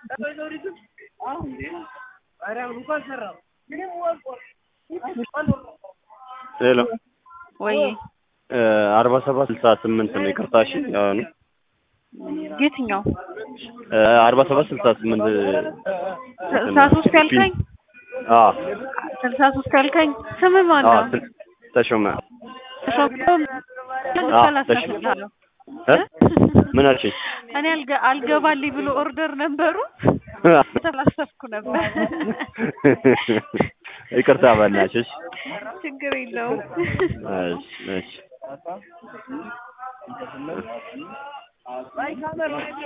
ሄሎ ወይ አርባ ሰባት ስልሳ ስምንት ነው። ይቅርታ እሺ። አሁን የትኛው አርባ ሰባት ስልሳ ስምንት ስልሳ ሶስት ያልከኝ አዎ ስልሳ ሶስት ያልከኝ ስም ማን አዎ ነው? ስል- ተሾመ ተሾም አዎ፣ አላሳፍርሃለሁ። እ? ምን አልሽኝ? እኔ አልገ- አልገባልኝ ብሎ ኦርደር ነበሩ ተላሰፍኩ ነበር። ይቅርታ በእናትሽ። ችግር የለውም። እሺ እሺ